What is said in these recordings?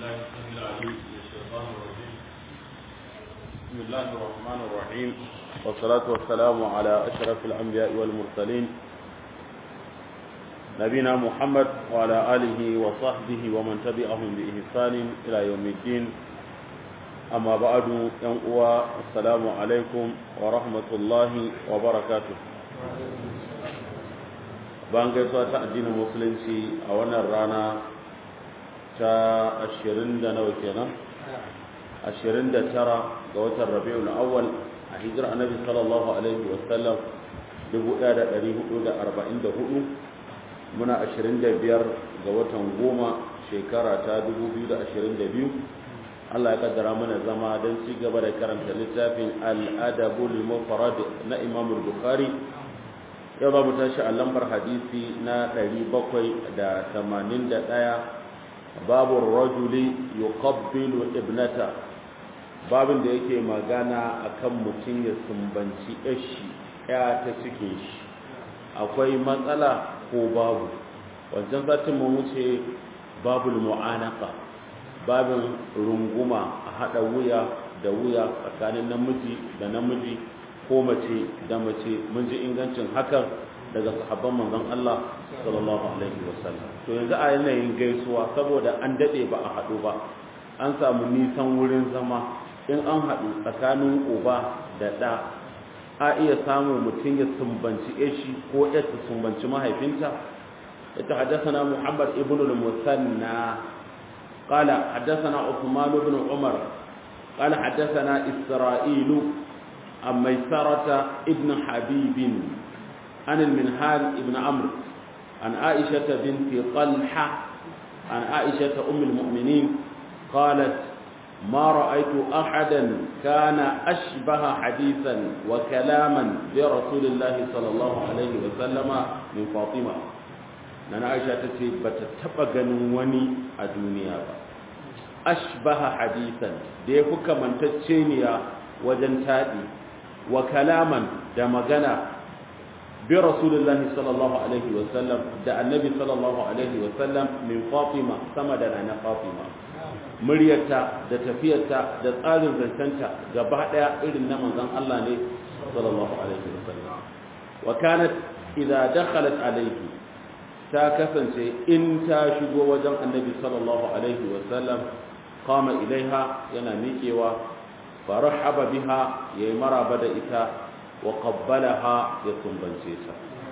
بالله السميع العليم من الشيطان الرجيم بسم الله الرحمن الرحيم والصلاة والسلام على أشرف الأنبياء والمرسلين نبينا محمد وعلى آله وصحبه ومن تبعهم بإحسان إلى يوم الدين أما بعد ينقوى السلام عليكم ورحمة الله وبركاته bayan gaisuwa ta addinin musulunci a wannan rana ta ashirin da nawa kenan ashirin da tara ga watan rabi'ul awwal a hijirar annabi sallallahu alaihi wasallam dubu ɗaya da ɗari hudu da arba'in da hudu muna ashirin da biyar ga watan goma shekara ta dubu biyu da ashirin da biyu Allah ya kaddara mana zama don ci gaba da karanta littafin al-adabul mufrad na Imam Bukhari yau za mu tashi a lambar hadisi na 781 babu rajuli yuqabbilu ibnata babin da yake magana akan mutum ya sumbanci yashi ya ta cikin shi akwai matsala ko babu wancan satin mu wuce babul mu'anaka babin runguma a hada wuya da wuya tsakanin namiji da namiji ko mace da mace mun ji ingancin hakan daga sahabban manzon Allah sallallahu alaihi wasallam to yanzu a yanayin gaisuwa saboda an dade ba a haɗu ba an samu nisan wurin zama in an haɗu tsakanin uba da ɗa a iya samu mutum ya sumbanci eshi ko ya sumbanci mahaifinta ita haddasana Muhammad ibn al-Musanna قال حدثنا عثمان بن عمر قال حدثنا إسرائيل عن ميسرة ابن حبيب عن المنهال ابن عمرو عن عائشة بنت طلحة عن عائشة أم المؤمنين قالت ما رأيت أحدا كان أشبه حديثا وكلاما برسول الله صلى الله عليه وسلم من فاطمة نانا عائشة تتي بتتبقى وني الدنيا أشبه حديثا ديفك من تتشينيا وجنتادي wa kalaman da magana bi rasulullahi sallallahu alaihi wa sallam da annabi sallallahu alaihi wa sallam min fatima sama da na fatima muryarta da tafiyarta da tsarin zancanta gaba daya irin na manzon Allah ne sallallahu alaihi wa sallam wa kanat idza dakhalat alaihi ta kasance in ta shigo wajen annabi sallallahu alaihi wa sallam qama ilaiha yana miƙewa فرحب بها يمر بدئتا وقبلها يتنبنسيتا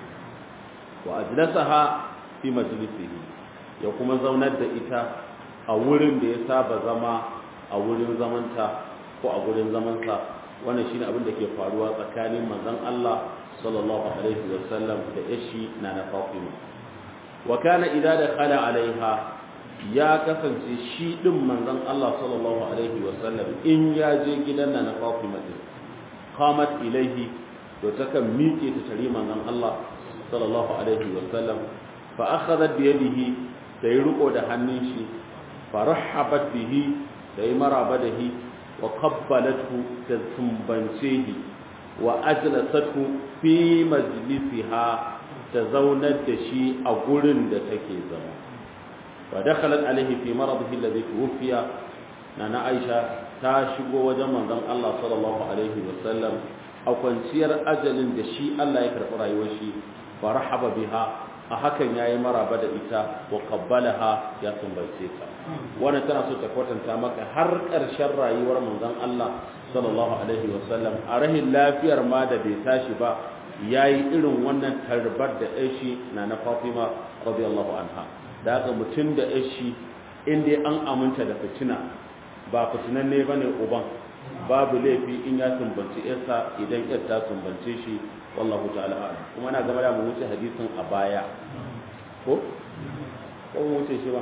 وأجلسها في مجلسه يقوم زونت دئتا أولن ديسا بزما أولن زمنتا وأولن زمنتا wannan shine abin da ke faruwa tsakanin manzon Allah sallallahu alaihi wa sallam da yashi na na Fatima wa kana idza dakhala alaiha ya kasance shi ɗin manzon Allah sallallahu alaihi wasallam in ya je gidan na na Fatima din qamat ilaihi to takan miƙe ta tare manzon Allah sallallahu alaihi wasallam fa akhadhat bi yadihi tayi riko da hannun shi fa rahabat bihi tayi maraba da hi wa qabbalathu ta sumbance hi wa ajlasathu fi majlisiha ta zaunar da shi a gurin da take zama ودخلت عليه في مرضه الذي توفي نانا عائشة تاشغو وجه منزon Allah sallallahu alaihi wasallam a kwanciyar ajalin da shi Allah ya karɓi rayuwar shi fa rahaba biha a hakan yayi maraba da ita wa qabbalaha ya sumbace ta wannan tana so ta kwatanta maka har ƙarshen rayuwar manzon Allah sallallahu alaihi wasallam a rahin lafiyar ma da bai tashi ba yayi irin wannan tarbar da shi na na Fatima radiyallahu anha da haka mutum da shi inda an aminta da fitina ba fitinan ne ba ne uban babu laifi in ya sumbanci yarsa idan yar ta sumbance shi wallahu ta'ala a'lam kuma na gaba da mu wuce hadisin a baya ko ko mu wuce shi ba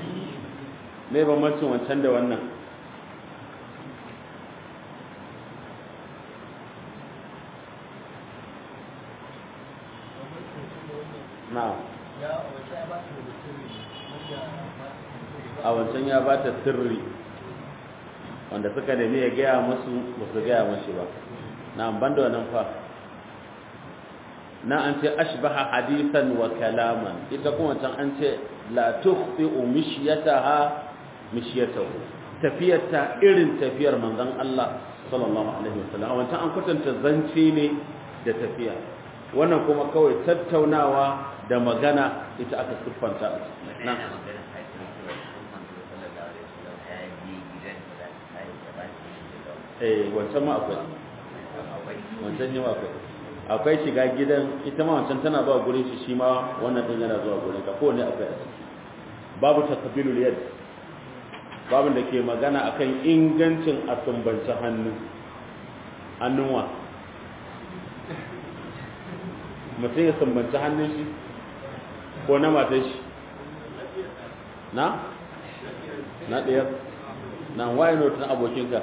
me bambancin wancan da wannan na'am a wancan ya ba ta sirri wanda suka nemi ya gaya masu ba su gaya mashi ba na ban da wannan fa na an ce ashbaha hadisan wa kalaman ita kuma can an ce la tukhfi umishiyataha mishiyatahu tafiyarta irin tafiyar manzon Allah sallallahu alaihi wasallam a wancan an kwatanta zance ne da tafiya wannan kuma kawai tattaunawa da magana ita aka siffanta a nan eh wancan ma akwai wancan ne ma akwai akwai shiga gidan ita ma wancan tana ba gurin shi shi ma wannan din yana zuwa gurin ka kowanne akwai a ciki babu takbilul yad babu da ke magana akan ingancin a sumbanci hannu hannuwa mutum ya sumbanci hannun shi ko na matan shi na? na ɗaya na waye notin abokinka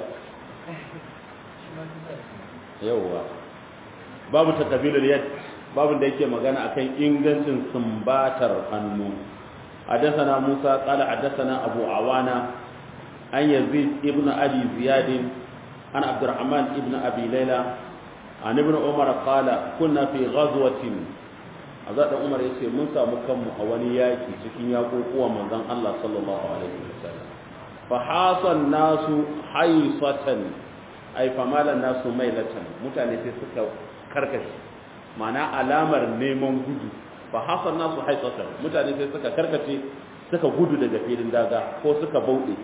yauwa babu ta ƙabilar yad babu da yake magana akan ingancin sumbatar hannu حدثنا موسى قال حدثنا أبو عوانة عن يزيد ابن أبي زياد عن عبد الرحمن ابن أبي ليلى عن ابن عمر قال كنا في غزوة azad Umar yace mun samu kanmu a wani yaki cikin yakokuwa manzon Allah sallallahu alaihi wasallam fa hasan nasu haysatan ay famalan nasu mailatan mutane sai suka karkace ma'ana alamar neman gudu fa hasan nasu haysatan mutane sai suka karkace suka gudu daga filin daga ko suka bauɗe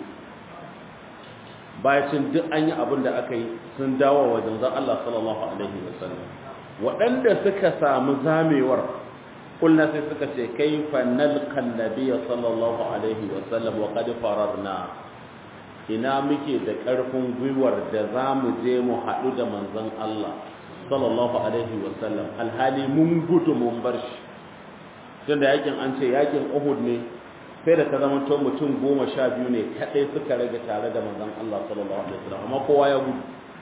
bayacin duk an yi abin da aka yi sun dawo wa zanzan Allah sallallahu alaihi wasallam waɗanda suka samu zamewar kulna sai suka ce kaifa nalqan nabiyya sallallahu alaihi wasallam wa qad fararna ina muke da ƙarfin gwiwar da za mu je mu haɗu da manzon Allah sallallahu alaihi wasallam alhali mun gudu mun bar shi tunda yakin an ce yakin Uhud ne sai da ta zama to mutum goma sha biyu ne kaɗai suka rage tare da manzon Allah sallallahu alaihi wasallam amma kowa ya gudu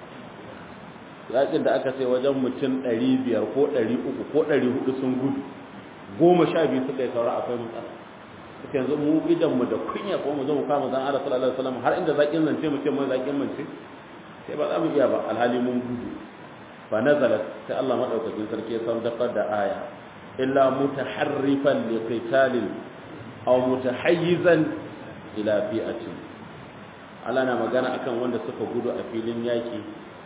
yakin da aka ce wajen mutum ɗari biyar ko ɗari uku ko ɗari hudu sun gudu goma sha biyu suka yi saura akwai matsala suka yanzu mu idan mu da kunya ko mu zo mu kama zan Allah sallallahu alaihi wasallam har inda zakin zance mu ce mu zakin mance sai ba za mu iya ba alhali mun gudu fa nazalat sai Allah madaukakin sarki ya saukar da aya illa mutaharrifan liqitalin aw mutahayyizan ila fi'atin Allah na magana akan wanda suka gudu a filin yaki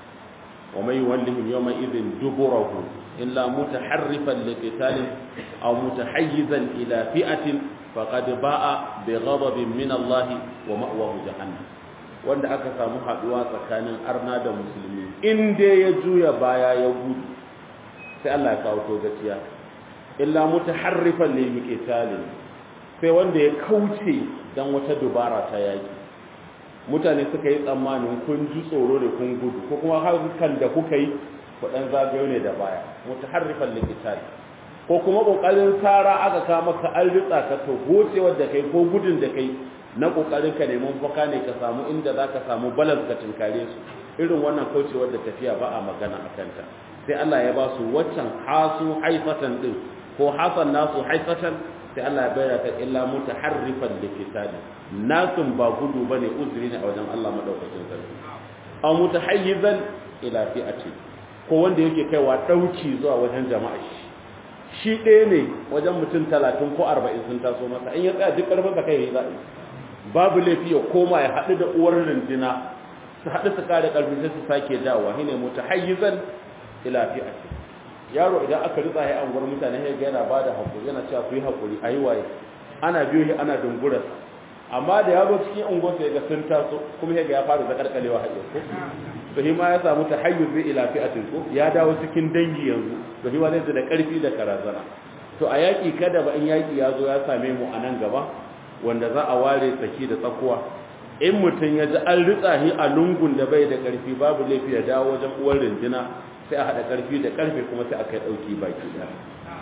wa may yuwallihim yawma idhin duburahu illa mutaharrifan liqitalin aw mutahayyizan ila fi'atin faqad ba'a bi ghadabin min Allah wa ma'wahu jahannam wanda aka samu haduwa tsakanin arna da musulmi in dai ya juya baya ya gudu sai Allah ya kawo to gaciya illa mutaharrifan liqitalin sai wanda ya kauce don wata dubara ta yaki mutane suka yi tsammanin kun ji tsoro da kun gudu ko kuma harkan da kuka yi kudan zagayo ne da baya mutaharrifan likitari ko kuma kokarin tsara aka ka maka an ritsa ka to gocewar da kai ko gudun da kai na kokarin ka neman faka ne ka samu inda zaka samu balance ka tinkare su irin wannan kaucewar da tafiya ba a magana a kanta sai Allah ya ba su waccan hasu haifatan din ko hasan nasu haifatan sai Allah ya bayyana ta illa mutaharrifan likitali nasun ba gudu bane uzuri ne a wajen Allah madaukakin sarki aw mutahayyizan ila fi'ati ko wanda yake kaiwa dauki zuwa wajen jama'a shi shi ɗaya ne wajen mutum 30 ko 40 sun taso masa in ya tsaya duk karfin ka kai za babu laifi ya koma ya haɗu da uwar rundina su haɗu su kare karfi sai su sake dawowa shine mutahayyizan ila fi'ati yaro idan aka ritsa ya anguwar mutane ya ga yana bada hakuri yana cewa ku yi hakuri ayi waye ana biyo shi ana dungurar amma da ya zo cikin unguwar sai ga sun taso kuma ya ga ya fara zakarkalewa hayyar ko to shi ma ya samu tahayyuz bi ila fi'atin ko ya dawo cikin dangi yanzu to shi ma zai da karfi da karazana to a yaki kada ba in yaki ya zo ya same mu a nan gaba wanda za a ware tsaki da tsakuwa in mutum ya ji an ritsa shi a lungun da bai da karfi babu laifi ya dawo wajen uwar rindina sai a haɗa ƙarfi da ƙarfe kuma sai a kai ɗauki baki ɗaya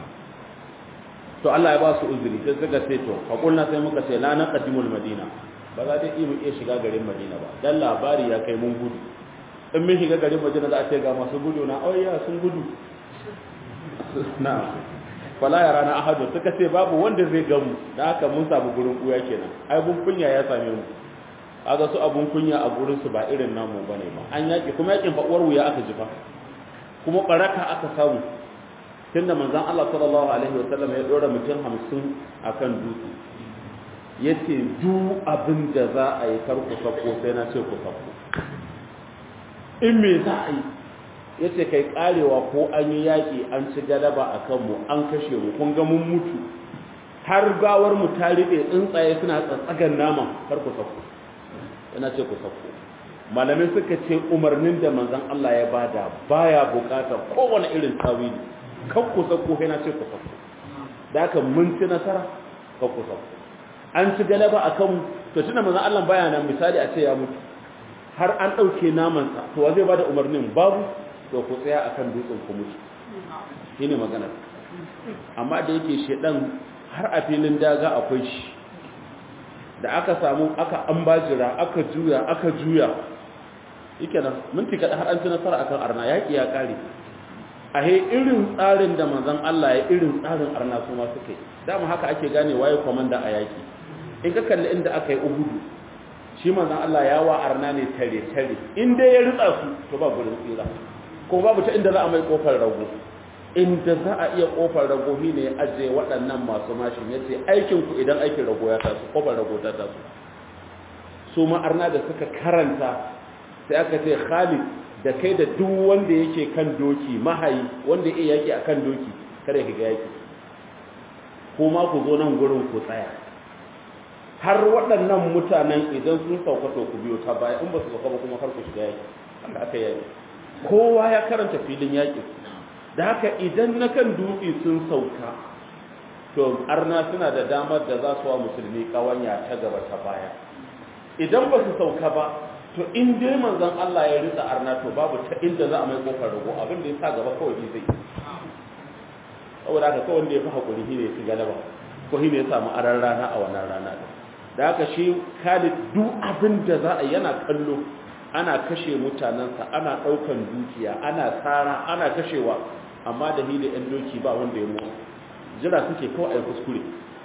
to Allah ya ba su uzuri sai suka ce to haƙulna sai muka ce la naqdimul madina ba za ta iya iya shiga garin madina ba dan labari ya kai mun gudu in mun shiga garin madina za a ce ga masu gudu na auya sun gudu na fala ya rana ahadu suka ce babu wanda zai gamu da haka mun samu gurin kuya kenan ai bun kunya ya same mu aga su abun kunya a gurin su ba irin namu bane ba an yaki kuma yakin fa uwar wuya aka jifa kuma baraka aka samu tunda manzon Allah sallallahu alaihi wasallam ya dora mutum 50 akan dutse ya ce duk abin da za a yi kar ku sako sai na ce ku sako in me za a yi ya ce kai karewa ko an yi yaƙi an ci galaba a kanmu an kashe mu kun ga mun mutu har gawar mu ta riɓe tsuntsaye suna tsatsagan naman kar ku sako yana ce ku sako malamai suka ce umarnin da manzon Allah ya bada baya bukatar kowane irin tawili kan ku sako yana ce ku sako da haka mun ci nasara kan ku sako an ci galaba a kanmu to tunda manzon Allah baya nan misali a ce ya mutu har an ɗauke namansa to wa zai bada umarnin babu to ku tsaya akan dutsen ku mutu shine magana amma da yake shedan har a filin daga akwai shi da aka samu aka ambajira aka juya aka juya yake nan minti kada har an ci nasara akan arna yaki ya kare a he irin tsarin da manzon Allah ya irin tsarin arna su ma suke dama haka ake gane waye komanda a yaki in ka kalli inda aka yi uhudu shi manzon Allah ya wa arna ne tare tare in dai ya ritsa su to ba gurin tsira ko babu ta inda za a mai kofar rago inda za a iya kofar rago shi ne ya ajiye waɗannan masu mashin ya ce aikinku idan aikin rago ya taso kofar rago ta taso su ma'arna da suka karanta sai aka ce khalid da kai da duk wanda yake kan doki mahayi wanda ya yaki a kan doki kada ka ga yaki kuma ku zo nan gurin ku tsaya har waɗannan mutanen idan sun sauka to ku biyo ta baya in ba su sauka ba kuma kar ku shiga yaki haka aka yi kowa ya karanta filin yaƙi da haka idan na kan dutse sun sauka to arna suna da damar da za su wa musulmi ƙawanya ta gaba ta baya idan ba su sauka ba to in dai manzon Allah ya ritsa arna to babu ta inda za a mai kofar rago abin da ya sa gaba kawai zai saboda haka kawai wanda ya fi haƙuri shi ne ya fi galaba ko shi ne ya samu aran rana a wannan rana da haka shi Khalid duk abin da za a yana kallo ana kashe mutanensa ana ɗaukan dukiya ana tsara ana kashewa amma da hili ɗan doki ba wanda ya mutu jira suke kawai a kuskure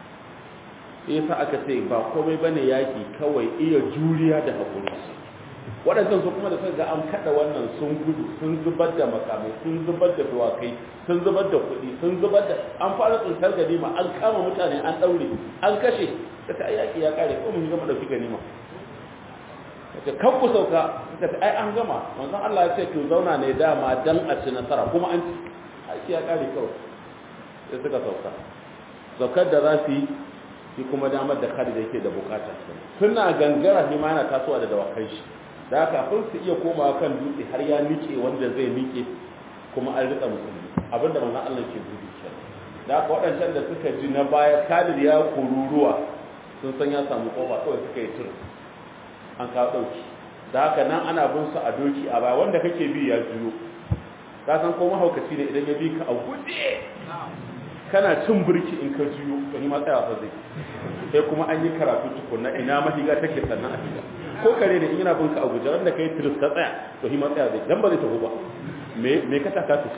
yasa aka ce ba komai bane yaki kawai iya juriya da haƙuri waɗancan su kuma da suka ga an kaɗa wannan sun gudu sun zubar da makamai sun zubar da dawakai sun zubar da kuɗi sun zubar da an fara tsuntar ganima an kama mutane an ɗaure an kashe ta ta yaƙi ya ƙare ko mun gama ɗauki ganima ce kan ku sauka suka ce ai an gama manzon Allah ya ce to zauna ne dama dan a ci nasara kuma an ci aiki ya kare kawai sai suka sauka saukar da za su yi shi kuma damar da Khalid yake da bukata suna gangara shi ma yana tasowa da dawakai shi da haka kafin su iya komawa kan dutse har ya nike wanda zai nike kuma an rika musulmi abinda manzon Allah ke gudu kenan da haka waɗancan da suka ji na baya Khalid ya kururuwa sun san ya samu kofa kawai suka yi tur an kawo ɗauki da haka nan ana bin su a doki a baya wanda kake bi ya juyo ka san ko mahaukaci ne idan ya bi ka a guje kana cin birki in ka juyo to ni ma tsaya fa zai sai kuma an yi karatu tukunna ina mahiga take sannan a shiga ko kare ne in yana bin ka a guje wanda kai tiris ka tsaya to ni ma tsaya zai dan ba zai tafi ba me me ka taka su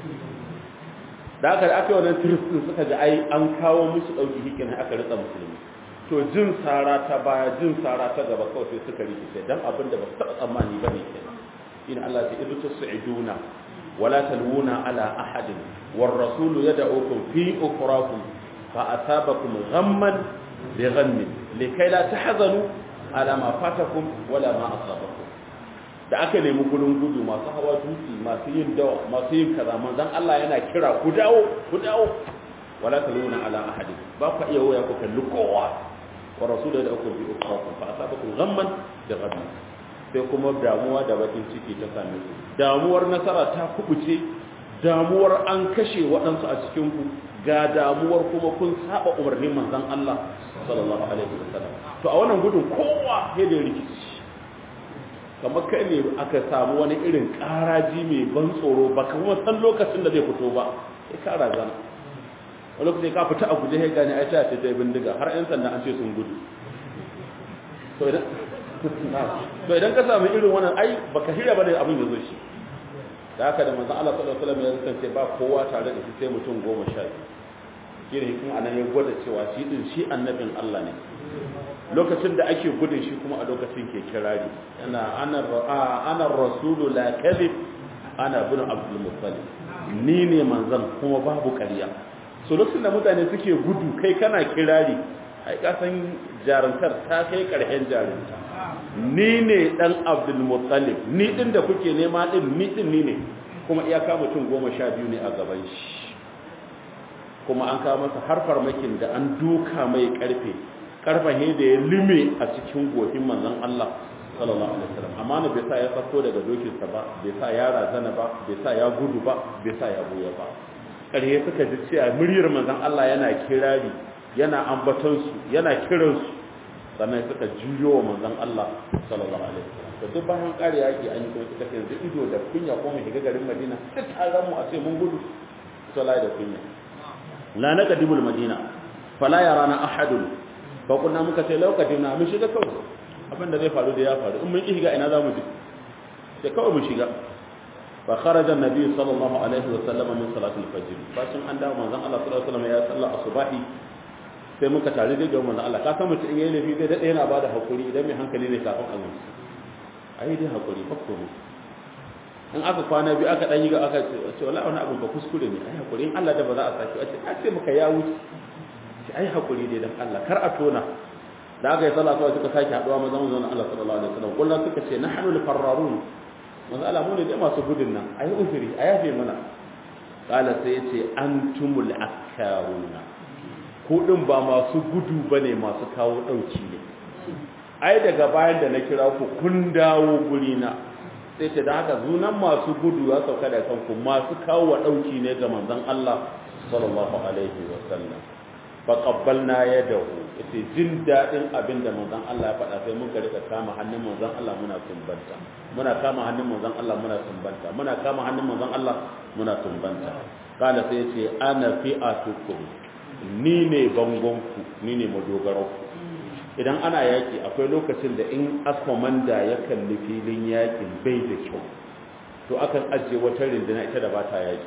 da haka da aka yi wannan tiris din suka ga ai an kawo musu dauki hikin aka ritsa musulmi to jin tsara ta baya jin tsara ta gaba kawai sai suka rikice dan abin da ba su taɓa tsammani ba ne kenan in Allah ta idu tus'iduna wala talwuna ala ahadin war rasulu yad'ukum fi ukhrakum fa asabakum ghamman bi ghammin likay la tahzanu ala ma fatakum wala ma asabakum da aka nemi gurin gudu masu hawa dutse masu yin dawa masu yin kaza manzon Allah yana kira ku dawo ku dawo wala talwuna ala ahadin ba ku iya waya ku kalli kowa wa rasulu da uku bi ukhrakum fa asabakum ghamman bi ghammin sai kuma damuwa da bakin ciki ta same ku damuwar nasara ta kubuce damuwar an kashe waɗansu a cikin ku ga damuwar kuma kun saba umarnin manzon Allah sallallahu alaihi wasallam to a wannan gudun kowa ya da rikici kamar kai ne aka samu wani irin ƙaraji mai ban tsoro ba kuma san lokacin da zai fito ba sai ka razana wani lokaci ka fita a guje ya gane ai ta ce ta bindiga har 'yan sanda an ce sun gudu to idan ka samu irin wannan ai baka shirya ba da abin ya zo shi da haka da manzon Allah sallallahu alaihi wasallam ya kasance ba kowa tare da shi sai mutum goma sha biyu shi ne anan ya gwada cewa shi din shi annabin Allah ne lokacin da ake gudun shi kuma a lokacin ke kirari ana ana ana rasulu la kadhib ana bin abdul muttalib ni ne manzon kuma babu ƙarya so lokacin da mutane suke gudu kai kana kirari ai ka san jaruntar ta kai karshen jarunta ni ne dan abdul muttalib ni din da kuke nema din ni din ni ne kuma iyaka mutum goma sha biyu ne a gaban shi kuma an kawo masa har farmakin da an duka mai karfe karfahe da ya lime a cikin gohin manzon Allah sallallahu alaihi wasallam amma ne bai sa ya sako daga dokinsa ba bai sa ya razana ba bai sa ya gudu ba bai sa ya buya ba ƙarhe suka ji cewa muryar manzon Allah yana kirari yana ambaton su yana kiran su sannan suka juyo wa manzon Allah sallallahu alaihi wasallam to duk bayan ƙari yaki an yi kuma suka ce yanzu ido da kunya ko mu shiga garin Madina duk taron mu a ce mun gudu sallallahu da kunya la naqdimul madina fala yarana ahadun fa kunna muka ce lokacin mun shiga kawai abin da zai faru da ya faru in mun shiga ina za mu je sai kawai mu shiga fa kharaja annabi sallallahu alaihi wa sallam min salati al-fajr bacin an dawo manzon Allah sallallahu alaihi wa sallam ya salla asubahi sai muka tare da manzon Allah ka san mutum in yayi lafi zai dade yana bada hakuri idan mai hankali ne kafin azumi ai dai hakuri fakko mu in aka kwana biyu aka dan yi ga aka ce wallahi wani abu ba kuskure ne ai hakuri in Allah da ba za a saki a ce a ce muka ya wuce ai hakuri dai dan Allah kar a tona da aka yi sallah kawai suka sake haduwa maza mu zauna Allah sallallahu alaihi wasallam kullum suka ce nahnu al-farrarun manzo Allah mu ne da masu gudun nan ayi uzuri a yafe mana kala sai yace antumul akkaruna ku din ba masu gudu bane masu kawo dauki ne ai daga bayan da na kira ku kun dawo guri na sai ce da haka zunan masu gudu ya sauka da kanku masu kawo dauki ne ga manzon Allah sallallahu alaihi wasallam faƙabbalna ya dahu ita jin daɗin abin da manzan Allah ya faɗa sai muka rika kama hannun manzan Allah muna sumbanta muna kama hannun manzan Allah muna sumbanta muna kama hannun manzan Allah muna sumbanta kala sai ya ce ana fi'atukum ni ne bangonku ni ne madogaranku idan ana yaki akwai lokacin da in askomanda ya kalli filin yakin bai da kyau to akan ajiye wata rindina ita da ba ta yaki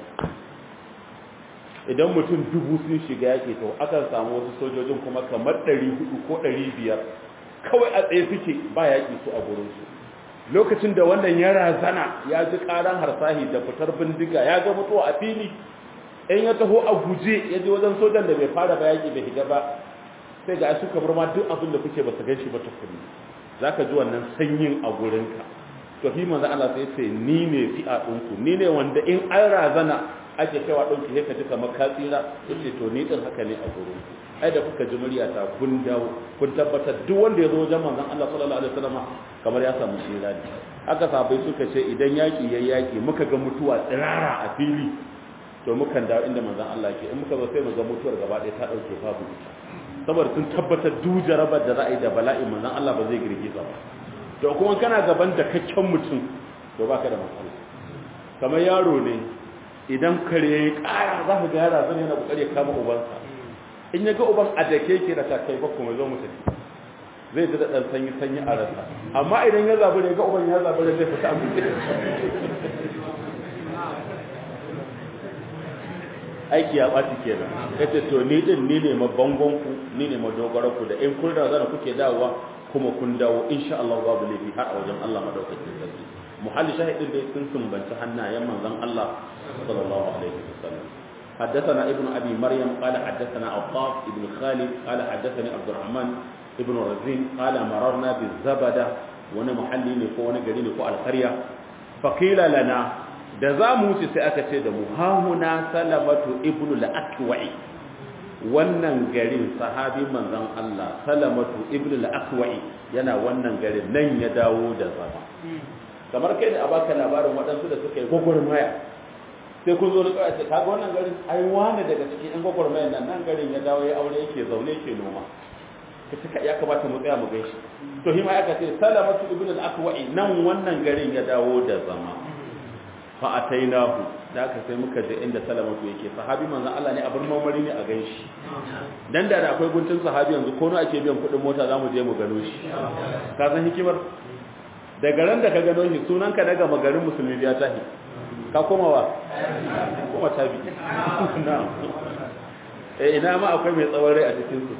idan mutum dubu sun shiga yaƙi to akan samu wasu sojojin kuma kamar ɗari hudu ko ɗari biyar kawai a tsaye suke ba yaƙi su a gurinsu lokacin da wannan ya razana ya ji ƙaran harsahi da fitar bindiga ya ga mutuwa a fili in ya taho a guje ya je wajen sojan da bai fara ba yaƙi bai shiga ba sai ga su kamar ma duk abin da kuke ba su gan shi ba tukuni za ka ji wannan sanyin a gurinka to fi manzo Allah sai ce ni ne fi'a ɗinku ni ne wanda in an razana ake kaiwa ɗauki sai ka ji kamar ka tsira yace to ni din haka ne a gurin ai da kuka ji murya ta kun dawo kun tabbatar duk wanda ya zo wajen manzon Allah sallallahu alaihi wasallam kamar ya samu tsira ne haka sahabbai suka ce idan yaki yayi yaki muka ga mutuwa tsirara a fili to mukan dawo inda manzon Allah ke in muka zo sai mu ga mutuwar gaba ɗaya ta dauke babu ita saboda sun tabbatar duk jarabar da za a yi da bala'in manzon Allah ba zai girgiza ba to kuma kana gaban da kakken mutum to baka da matsala kamar yaro ne idan kare ya yi ƙara za ka ga yara zan yana ƙoƙari ya kama ubansa in ya ga uban a da ke da ta kai bakku mai zo mu tafi zai ji da ɗan sanyi sanyi a rasa amma idan ya zabi da ya ga uban ya zabi da zai fita amince aiki ya ɓaci kenan ya ce to ni ɗin ni ne mabangonku ni ne madogaranku da in kun razana kuke dawowa kuma kun dawo insha Allah babu laifi har a wajen Allah madaukakin sarki muhalli shahidin da sun sumbanci hannayen manzon Allah صلى الله عليه وسلم حدثنا ابن أبي مريم قال حدثنا عطاف ابن خالد قال حدثني عبد الرحمن ابن رزين قال مررنا بالزبدة وانا محلي نكو وانا قلي نكو القرية فقيل لنا da za mu wuce sai aka ce da mu hahuna salamatu ibnu al-akwai wannan garin sahabi manzon Allah salamatu ibnu al-akwai yana wannan garin nan ya dawo da zama kamar kai da a baka labarin waɗansu da suka yi gwagwarmaya sai kun zo da kawai ce kaga wannan garin ai wani daga cikin yan gwagwarmayar nan nan garin ya dawo ya aure yake zaune yake noma ka cika ya kamata mu tsaya mu gaishe to hima aka ce salamatu ibn al-aqwa'i nan wannan garin ya dawo da zama fa atainahu da aka sai muka je inda salamatu yake sahabi manzon Allah ne abin mamari ne a ganshi dan da da akwai guntun sahabi yanzu ko no ake biyan kuɗin mota zamu je mu gano shi ka san hikimar daga ran da ka gano shi sunanka daga magarin musulmi ya tahi ka koma wa kuma tabi na'am eh ina ma akwai mai tsawon rai a cikin su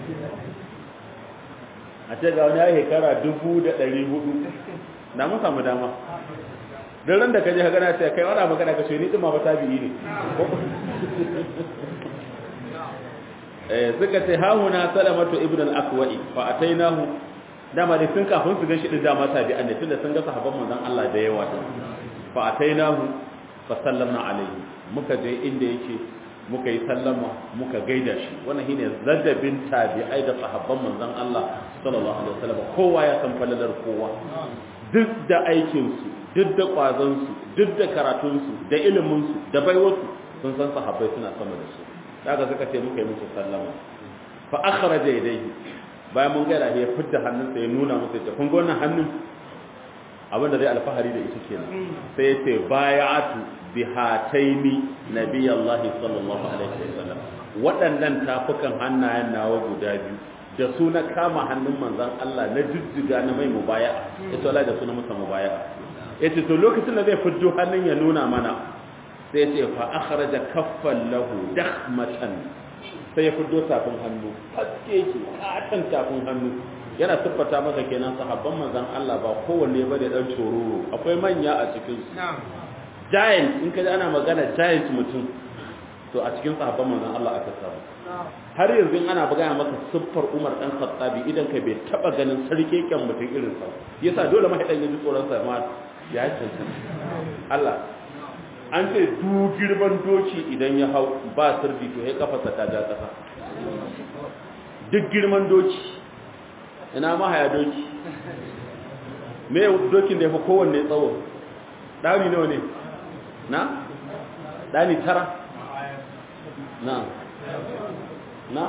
a ce ga wani ya shekara dubu da ɗari hudu na mun samu dama don ran da ka je ka gana ce kai wani magana ka ce ni ɗin ma ba tabi'i ne eh suka ce hahuna salamatu ibn al-aqwa'i fa atainahu dama dai sun kafin su ga shi din dama tabi'an ne tunda sun ga sahabban manzon Allah da yawa fa atainahu fa sallamna alaihi muka je inda yake muka yi sallama muka gaida shi wannan shine zadabin tabi'ai da sahabban manzon Allah sallallahu alaihi wasallam kowa ya san falalar kowa duk da aikin su duk da kwazon su duk da karatun su da ilimin su da baiwarsu sun san sahabbai suna sama da su daga suka ce muka yi musu sallama fa akhraja yadayhi bayan mun gaida ya fidda hannunsa ya nuna musu ya kun ga wannan hannun abin da zai alfahari da ita kenan sai ya ce bayatu bihataini nabiyallahi sallallahu alaihi wasallam waɗannan tafukan hannayen nawa guda biyu da su na kama hannun manzon Allah na jijjiga na mai mubaya ita wallahi da su na masa mubaya yace to lokacin da zai fiddo hannun ya nuna mana sai ya ce fa akhraja kaffan lahu dakhmatan sai ya fiddo tafin hannu haske ki katan tafin hannu yana siffata maka kenan sahabban manzon Allah ba kowanne ba da dan cororo akwai manya a cikin su giant in kaji ana magana giant mutum to a cikin sahabban manzon Allah aka samu har yanzu in ana magana maka siffar Umar dan Khattabi idan kai bai taba ganin sarkeken mutum irin sa yasa dole ma hidan yaji tsoron sa ma ya cancanta Allah an ce du girman doki idan ya hau ba sirri to ya kafa ta ga kasa duk girman doki ina mahaya doki me dokin da ya fi kowanne tsawo ɗani nawa ne na ɗani tara na na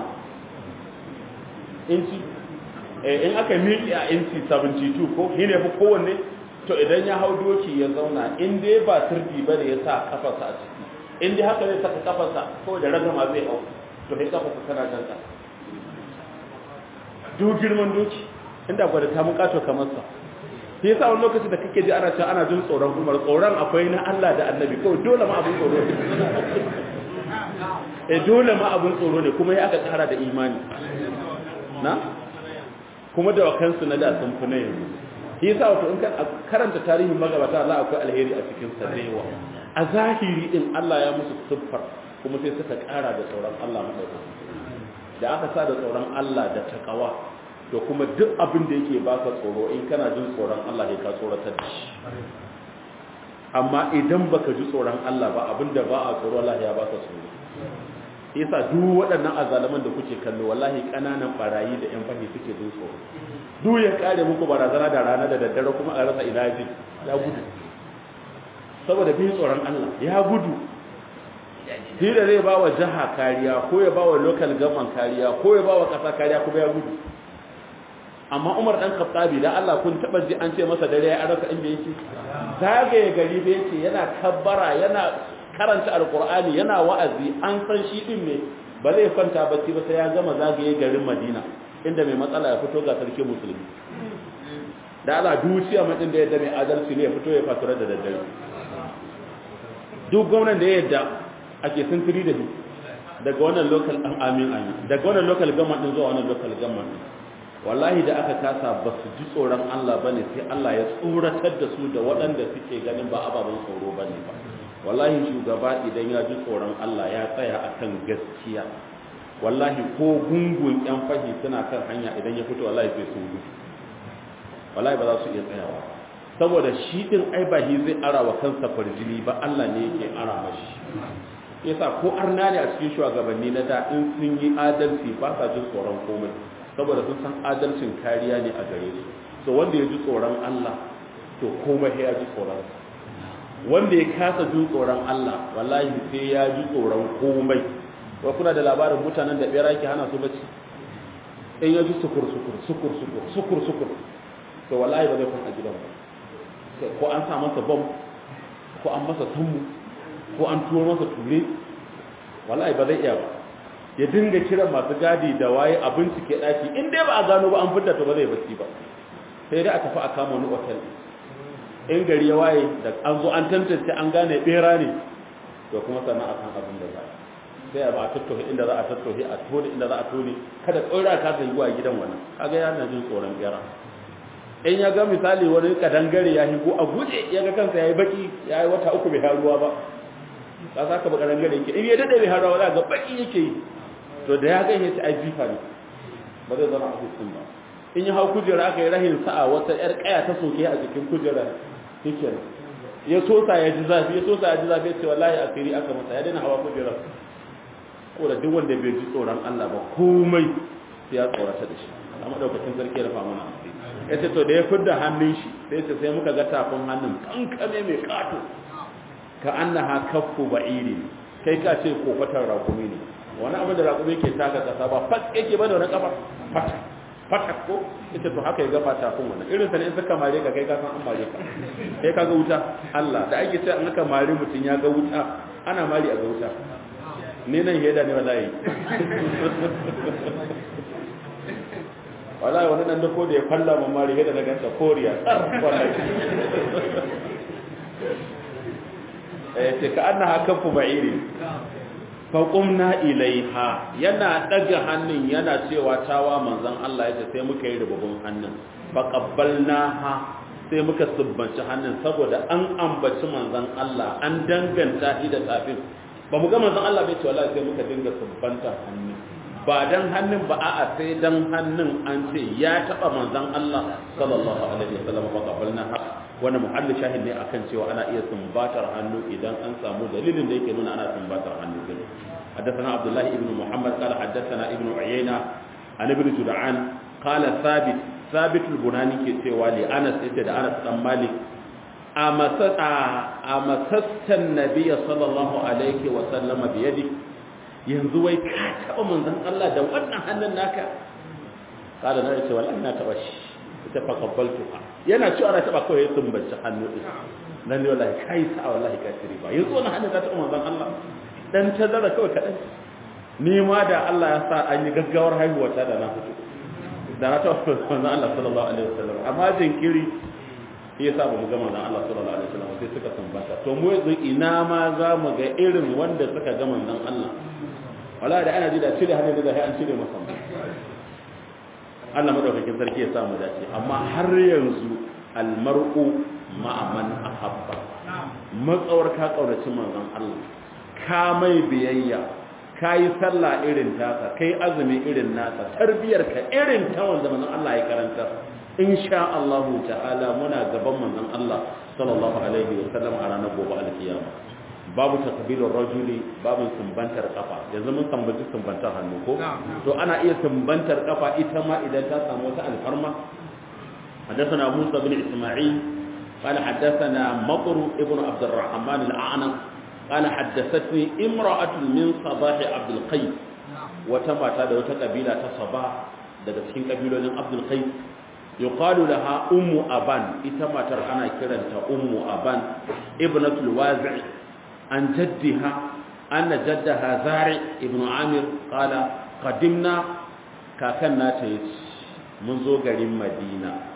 inci in aka miƙi a inci 72 ko shi ne fi kowanne to idan ya hau doki ya zauna inda ya ba turbi ba da ya sa kafarsa a ciki inda haka zai saka kafarsa ko da ragama zai hau to sai kafarsa tana jan ƙasa duk girman doki inda gwada ta mun kato kamar sa shi yasa wani lokaci da kake ji ana cewa ana jin tsoron Umar tsoron akwai na Allah da Annabi kawai dole ma abun tsoro ne eh dole ma abun tsoro ne kuma ya aka kara da imani na kuma da wakansu na da sun fi na yanzu shi yasa wato in ka karanta tarihin magabata Allah akwai alheri a cikin sa da yawa a zahiri din Allah ya musu siffar kuma sai suka kara da tsoron Allah madaukaki da aka sa da tsoron Allah da takawa to kuma duk abin da yake baka tsoro in kana jin tsoron Allah ya ka tsoratar da shi amma idan baka ji tsoron Allah ba abin da ba a tsoro Allah ya baka tsoro yasa duk waɗannan azalaman da kuke kallo wallahi ƙananan barayi da ƴan fahi suke jin tsoro duk ya kare muku barazana da rana da daddare kuma a rasa ina ji ya gudu saboda bin tsoron Allah ya gudu shi da zai ba wa jiha kariya ko ya ba wa local government kariya ko ya ba wa ƙasa kariya kuma ya gudu amma umar ɗan khattabi da Allah kun taɓa ji an ce masa dare ya rasa inda yake zagaye gari da yake yana kabbara yana karanta alkur'ani yana wa'azi an san shi din ne ba zai kwanta bacci ba sai ya gama zagaye garin madina inda mai matsala ya fito ga sarki musulmi da Allah duciya mutum da yadda mai adalci ne ya fito ya fatura da daddare duk gwamnan da ya yadda ake sintiri da shi daga wannan local an amin amin daga wannan local government din zuwa wannan local government din wallahi da aka kasa ba su ji tsoron Allah bane sai Allah ya tsoratar da su da waɗanda suke ganin ba ababen tsoro bane ba wallahi shugaba idan ya ji tsoron Allah ya tsaya akan gaskiya wallahi ko gungun yan fahi suna kan hanya idan ya fito wallahi sai sun gudu wallahi ba za su iya tsayawa saboda shi din ai ba shi zai ara wa kansa farjini ba Allah ne yake ara mashi yasa ko arna ne a cikin shugabanni na da in sun yi adalci ba sa jin tsoron komai saboda sun san adalcin kariya ne a gare su so wanda ya ji tsoron Allah to komai ya ji tsoron wanda ya kasa jin tsoron Allah wallahi sai ya ji tsoron komai wa kuna da labarin mutanen da bera ke hana su bacci in ya ji sukur sukur sukur sukur sukur sukur to wallahi ba zai kwanta gidan ba ko an sa masa bom ko an masa sammu ko an turo masa ture wallahi ba zai iya ba ya dinga kiran masu gadi da waye a bincike daki in dai ba a gano ba an fidda to ba zai bacci ba sai dai a tafi a kama wani otal in gari ya waye da an zo an tantance an gane bera ne to kuma sannan a san abin da za a sai a ba a tattohi inda za a tattohi a tone inda za a tone kada tsora ka ta yi wa gidan wannan kaga yana jin tsoron bera in ya ga misali wani kadangare ya higo a guje ya ga kansa ya yi baki ya yi wata uku bai haruwa ba ka sa ka ba kadangare yake in ya dade bai haruwa za ga baki yake yi to da ya ganye ta ai jifa ne ba zai zama a hukun ba in yi hau kujera aka yi rahin sa'a wata yar kaya ta soke a jikin kujera shikenan ya sosa ya ji zafi ya sosa ya ji zafi ya ce wallahi asiri aka masa ya daina hawa kujera ko da duk wanda bai ji tsoron Allah ba komai sai ya tsorata da shi a madaukakin sarki ya rufa mana ya ce to da ya fidda hannun shi sai ce sai muka ga tafin hannun kankame mai kato ka annaha kaffu ba'iri kai ka ce kofatar rakumi ne wani abin da rakumi ke taka kasa ba fat yake ba da wani kafa fata fata ko ita to haka ya gafa tafin wannan irin sa ne in suka mare ka kai ka san an mare ka kai ka ga wuta Allah da ake cewa an aka mare mutum ya ga wuta ana mari a ga wuta ni nan heda ne wallahi wallahi wani nan da ko da ya falla mun mari heda na ganta koriya tsar wallahi eh ce ka annaha kafu ba'iri fa qumna ilaiha yana daga hannun yana cewa tawa manzon Allah yace sai muka yi rububun hannun fa qabbalnaha sai muka subbanci hannun saboda an ambaci manzon Allah an danganta shi da tsafin ba mu ga manzon Allah bai ce wallahi sai muka dinga subbanta hannun ba dan hannun ba a'a sai dan hannun an ce ya taba manzon Allah sallallahu alaihi wasallam fa qabbalnaha wani muhalli shahid ne akan cewa ana iya sumbatar hannu idan an samu dalilin da yake nuna ana sumbatar hannu din حدثنا عبد الله بن محمد قال حدثنا ابن عيينة عن ابن جدعان قال ثابت ثابت البناني كتوى لأنس إتدى أنس بن مالك أمست النبي صلى الله عليه وسلم بيدك yanzu wai ka taɓa manzon Allah da wannan hannun naka kada na ce wallahi na taɓa shi ita fa qabbaltuha yana cewa na taɓa kawai ya tumbaci hannu din nan ne wallahi kai sa wallahi kafiri ba yanzu wannan hannun ta taɓa manzon Allah dan tazara kawai kaɗan ni ma da Allah ya sa an yi gaggawar haihuwa ta da na fito da na taɓa manzon Allah sallallahu alaihi wasallam amma jinkiri ya sa ba mu ga manzon Allah sallallahu alaihi wasallam sai suka tambata to mu yanzu ina ma za mu ga irin wanda suka ga manzon Allah wala da ana ji da cire hannun da sai an cire masa Allah madaukakin sarki ya sa mu dace amma har yanzu almar'u ma'a man ahabba matsawar ka kaurace manzon Allah ka mai biyayya ka yi sallah irin tasa kai azumi irin nasa tarbiyar ka irin ta wanda manzon Allah ya karanta insha Allah ta'ala muna gaban manzon Allah sallallahu alaihi wa sallam a ranar gobe alkiyama babu takbilur rajuli babu sumbantar kafa yanzu mun sambaci sumbantar hannu ko to ana iya sumbantar kafa ita ma idan ta samu wata alfarma حدثنا موسى بن إسماعيل قال حدثنا مطر ابن عبد الرحمن الأعنق قال حدثتني امرأة من صباح عبد القيس وتما تدا وتقبيلة صباح daga cikin kabilolin Abdul Qais yuqalu laha ummu aban ita matar ana kiranta ummu aban ibnatul wazi' an jaddiha anna jaddaha zari ibn amir qala qadimna kakan nata yace mun zo garin madina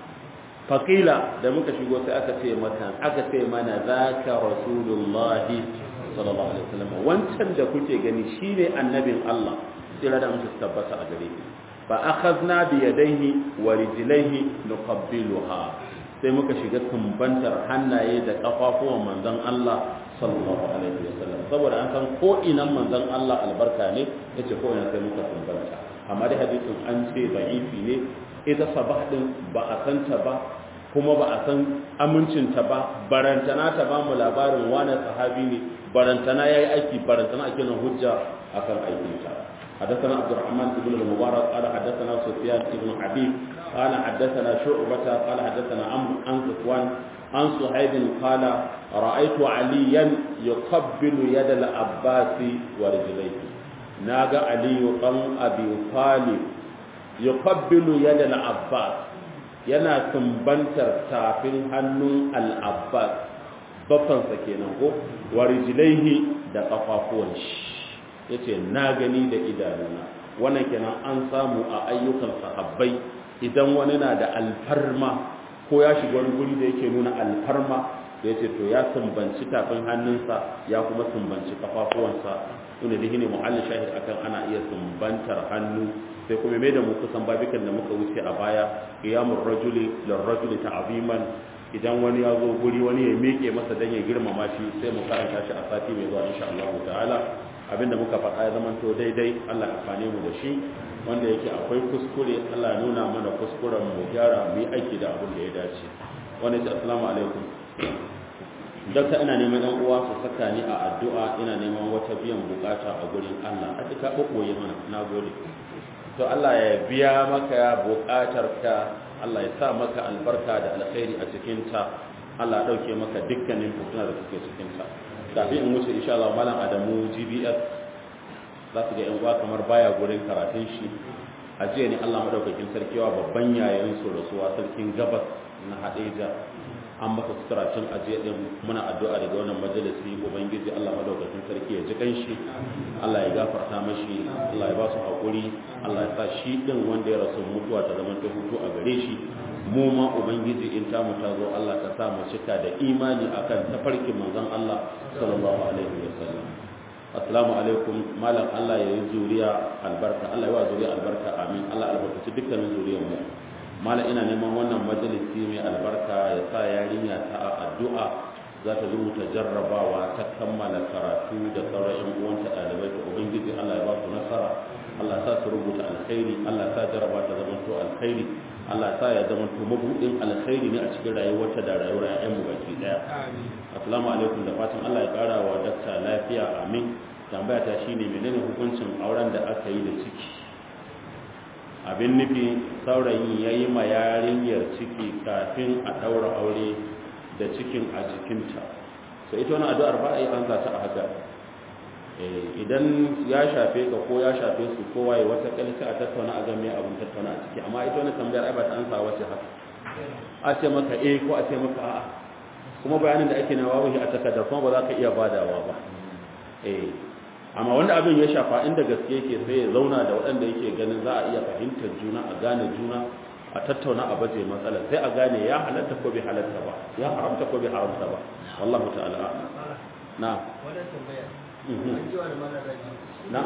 faqila da muka shigo sai aka ce mata aka ce mana zaka rasulullahi sallallahu alaihi wasallam wancan da kuke gani shine annabin Allah sai da mutum tabbata a gare shi fa akhadna bi yadayhi wa rijlaihi nuqabbiluha sai muka shiga sumbantar hannaye da kafafuwan manzon Allah sallallahu alaihi wasallam saboda an san ko inan manzon Allah albarka ne yace ko ina sai muka sumbanta amma dai hadisin an ce da'ifi ne ita sabah din ba a santa ba kuma ba a san amincinta ba barantana ta ba mu labarin wani sahabi ne barantana yayi aiki barantana ake nan hujja akan aikinta حدثنا عبد الرحمن بن المبارك قال حدثنا سفيان بن حبيب قال حدثنا شعبة قال حدثنا عمرو عن صفوان عن صهيب قال رأيت عليا يقبل يد العباس ورجليه ناغا علي بن أبي طالب يقبل يد العباس yana sumbantar tafin hannun al'abbas bafansa kenan ko warijilaihi da kafafuwan shi ya ce na gani da idanuna wannan kenan an samu a ayyukan sahabbai idan wani na da alfarma ko ya shiga wani guri da yake nuna alfarma da ya ce to ya sumbanci tafin hannunsa ya kuma sumbanci kafafuwansa wanda da ne mu'allin shahid akan ana iya sumbantar hannu sai kuma mai da mu kusan babikan da muka wuce a baya qiyamul rajuli lir rajuli ta'ziman idan wani ya zo guri wani ya miƙe masa dan ya girmama shi sai mu karanta shi a sati mai zuwa insha Allah ta'ala abinda muka faɗa ya zama to daidai Allah amfane mu da shi wanda yake akwai kuskure Allah nuna mana kuskuren mu gyara mu yi aiki da abin da ya dace wanda ce assalamu alaikum dakta ina neman ɗan uwa su saka ni a addu'a ina neman wata biyan bukata a gurin Allah a duka ɓoɓɓoye mana na gode to Allah ya biya maka bukatar ka Allah ya sa maka albarka da alkhairi a cikin ta Allah ya ɗauke maka dukkanin fituna da suke cikin ta kafin in wuce insha Allah malam Adamu GBS za su ga yan uwa kamar baya gurin karatun shi a jiya ne Allah madaukakin sarkiwa babban yayin su rasuwa sarkin gabas na Hadeja an masa sutura tun ajiye din muna addu'a daga wannan majalisi ubangiji Allah madaukakin sarki ya ji kanshi Allah ya gafarta mashi Allah ya ba su hakuri Allah ya sa shi din wanda ya rasu mutuwa ta zama ta hutu a gare shi mu ma ubangiji in ta mu ta zo Allah ka sa mu cika da imani akan tafarkin manzon Allah sallallahu alaihi wasallam assalamu alaikum malam Allah ya yi zuriya albarka Allah ya wa zuriya albarka amin Allah albarkaci dukkanin zuriyar mu mala ina neman wannan majalisi mai albarka ya sa yarinya ta a addu'a za ta rubuta jarrabawa ta kammala karatu da sauran yan uwanta ɗalibai ta ubangiji Allah ya ba su nasara Allah sa su rubuta alkhairi Allah sa jarraba ta zama to alkhairi Allah sa ya zama to mabudin alkhairi ne a cikin rayuwarta da rayuwar ƴaƴan mu baki daya assalamu alaikum da fatan Allah ya kara wa dakta lafiya amin tambaya ta shine menene hukuncin auren da aka yi da ciki abin nufi saurayi ya yi ma yarinyar ciki kafin a ɗaura aure da cikin a jikinta so ita wani addu'ar ba a yi an ta a haka idan ya shafe ka ko ya shafe su kowa ya wata kalci a tattauna a game abin tattauna a ciki amma ita wani tambayar ai ba ta ansa wace haka a ce maka eh ko a ce maka a'a kuma bayanin da ake na wawahi a takardar kuma ba za ka iya badawa ba eh amma wanda abin ya shafa inda gaske yake sai ya zauna da waɗanda yake ganin za a iya fahimtar juna a gane juna a tattauna a baje matsalar sai a gane ya halatta ko bai halatta ba ya haramta ko bai haramta ba wallahu ta'ala na na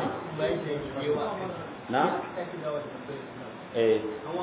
na eh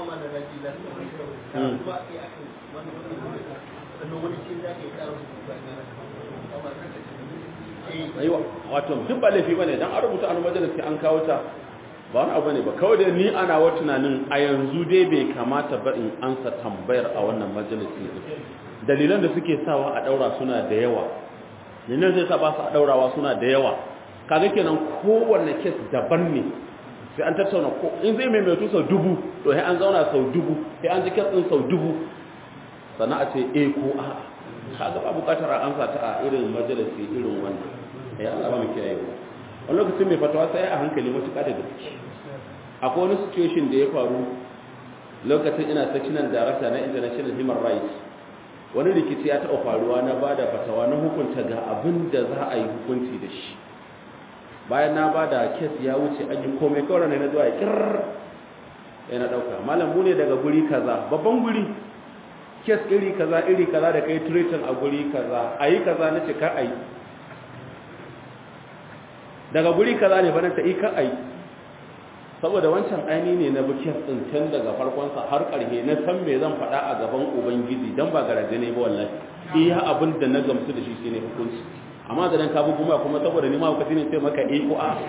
aiwa wato duk ba laifi bane dan an rubuta an majalisi an kawo ta ba wani abu ne ba kawai da ni ana wa tunanin a yanzu dai bai kamata ba in ansa tambayar a wannan majalisi dalilan da suke sawa a daura suna da yawa dalilan zai sa ba su a daurawa suna da yawa kaga kenan kowanne kes daban ne sai an tattauna ko in zai mai mai sau dubu to sai an zauna sau dubu sai an ji kes din sau dubu sannan a ce eh ko a'a kaga ba bukatar an sa ta a irin majalisi irin wannan ya Allah ba mu kiyaye mu wani lokacin mai fatawa sai a hankali matuƙa da gaske akwai wani situation da ya faru lokacin ina sectional director na international human rights wani rikici ya taɓa faruwa na ba da fatawa na hukunta ga abin da za a yi hukunci da shi bayan na ba da kes ya wuce an yi komai kawai ne na zuwa ya kirr yana ɗauka malam mu ne daga guri kaza babban guri kes iri kaza iri kaza da kai treating a guri kaza ayi kaza na ce kar ayi daga guri kaza ne fa na ta yi kar ayi saboda wancan aini ne na bukiyar tsintan daga farkon sa har karhe na san me zan faɗa a gaban ubangiji dan ba garaje ne ba wallahi iya abin da na gamsu da shi shine hukunci amma da dan ka bugu ma kuma saboda ni ma hukunci ne sai maka eh ko a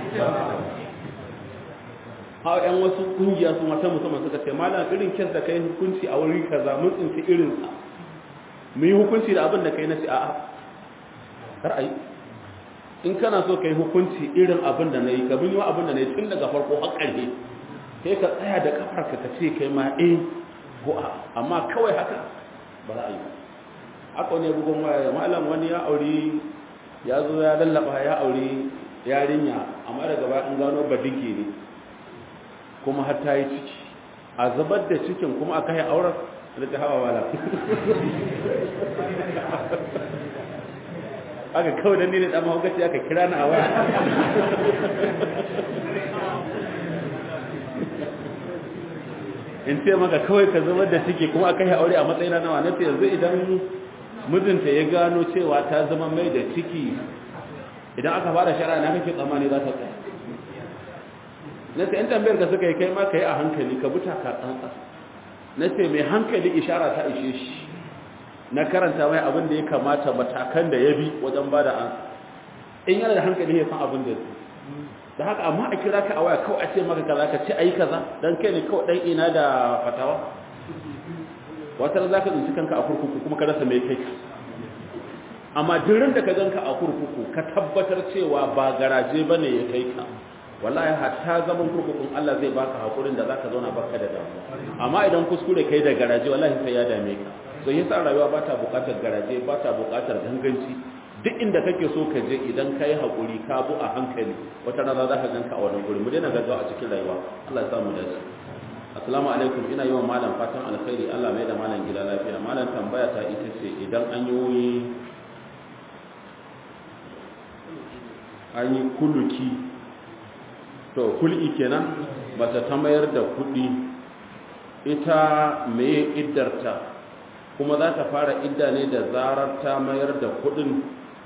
ha yan wasu kungiya su mata musamman suka ce malam irin kes da kai hukunci a wuri kaza mun tsinci irin sa mu yi hukunci da abin da kai na ce a'a kar ai in kana so kai hukunci irin abin da nayi ka bin abin da nayi tun daga farko har ƙarshe sai ka tsaya da kafarka ka ce kai ma eh ko a amma kawai haka ba za a yi haka ne bugun waya malam wani ya auri ya zo ya lallaba ya auri yarinya amma daga baya an gano badinki ne kuma har ta yi ciki a zubar da cikin kuma aka yi auren da ta hawa wala aka kawai don ne da mahaukaci aka kira na a waya in ce maka kawai ka zubar da ciki kuma aka yi aure a matsayina nawa na ce yanzu idan mijinta ya gano cewa ta zama mai da ciki idan aka fara shara na kake tsammani za ta tsaya na ce ‘yan tambayar ka suka yi kai ma ka yi a hankali ka buta ka tsantsa na ce mai hankali ishara ta ishe shi na karanta mai abin da ya kamata matakan da ya bi wajen ba da ansa in yana da hankali ya san abin da da haka amma a kira ka a waya kawai a ce maka kaza ka ce ayi kaza dan kai ne kawai dan ina da fatawa wata za ka tsinci kanka a kurkuku kuma ka rasa mai kai ka amma durin da ka ganka a kurkuku ka tabbatar cewa ba garaje bane ya kai ka wallahi hatta zaman kurkukun Allah zai baka hakurin da zaka zauna baka da damuwa amma idan kuskure kai da garaje wallahi sai ya dame ka so yasa rayuwa ba ta bukatar garaje ba ta bukatar ganganci duk inda kake so ka je idan kai hakuri ka bu a hankali wata rana za ka ganka a wannan guri mu daina gaggawa a cikin rayuwa Allah ya sa mu dace assalamu alaikum ina yi wa malam fatan alkhairi Allah mai da malam gida lafiya malam tambaya ta ita ce idan an yi an yi kuluki to kul'i kenan mace ta mayar da kuɗi ita meye iddarta kuma za ta fara idda ne da zarar ta mayar da kuɗin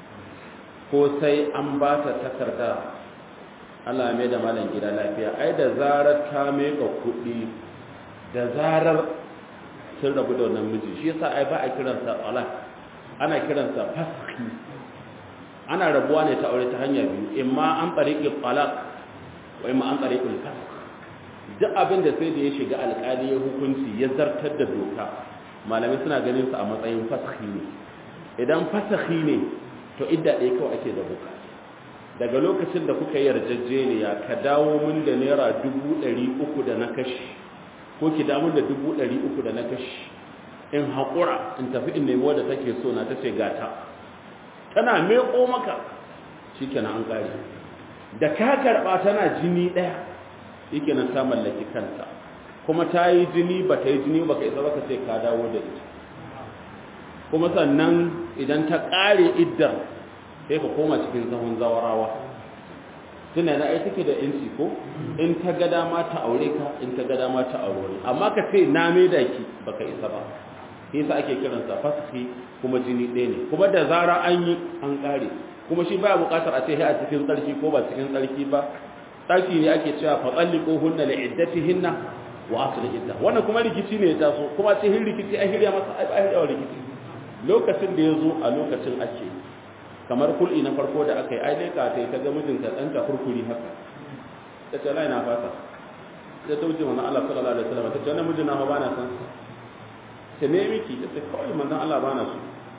ko sai an ba ta takarda Allah mai da malam gida lafiya ai da zarar ta meka kuɗi da zarar sun rabu da wannan miji shi yasa ai ba a kiransa talak ana kiransa faski ana rabuwa ne ta aure ta hanya biyu imma an tsariƙi talak wa imma an tsariƙi fask duk abin da sai da ya shiga alƙali ya hukunci ya zartar da doka malamai suna ganin sa a matsayin faski ne idan fasahi ne to idda ɗaya kawai ake da buka daga lokacin da kuka yarjejeniya ka dawo min da naira dubu ɗari uku da na kashi ko ki damun da dubu ɗari uku da na kashi in haƙura in tafi in nemi wadda take so na ta ce gata tana meƙo maka shi kenan an ƙari da ka karɓa tana jini ɗaya shi kenan ta mallaki kanta kuma ta yi jini ba ta yi jini ba ka isa ba ka ce ka dawo da ita kuma sannan idan ta ƙare iddar sai ka koma cikin zahun zawarawa tuna na ai take da yanci ko in ta ga dama ta aure ka in ta ga dama ta aure amma ka ce na me da ki baka isa ba shi yasa ake kiran sa fasiki kuma jini ɗaya ne kuma da zara an yi an ƙare kuma shi baya buƙatar a ce a cikin tsarki ko ba cikin tsarki ba tsarki ne ake cewa fa tsalliqu hunna li iddatihinna wa asli idda wannan kuma rikici ne ya taso kuma ce hin rikici ai hirya masa ai hirya rikici lokacin da ya zo a lokacin ake kamar kul'i na farko da aka yi ai dai ka ta ta ga mijinta dan ka kurkuri haka ta ce lai na fasa ta ta wuce manzon Allah sallallahu alaihi wasallam ta ce wannan mijin na ba na san ta ne miki ta ce kawai manzon Allah ba na so